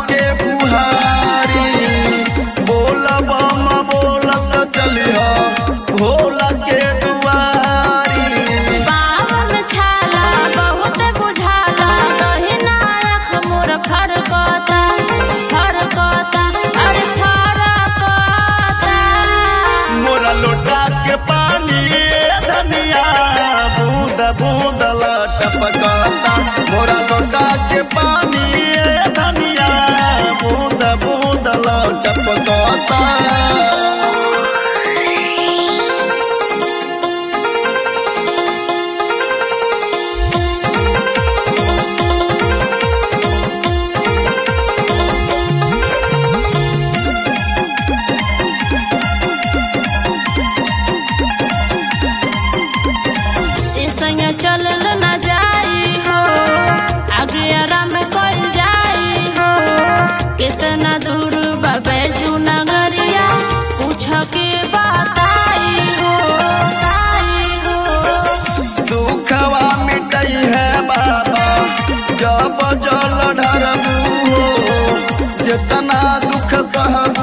के बुहारी बोल बम बोलत चलिह भोला के दुआरी बावन छाला बहुत बुझाला दहिना आँख मोर खरकता खरकता अरे खरकता मोरा लोटा के पानी धनिया बूंद बूंद टपकता मोरा लोटा के पानी धनिया बूंद बूंद टपकता संग चलल न जाई हो आगे आराम कल जाई हो कितना दूर बैजू नगरिया पूछ के बताई हो बताई हो दुखवा मिटई है बाबा जब जल ढरबू हो जितना दुख सहबू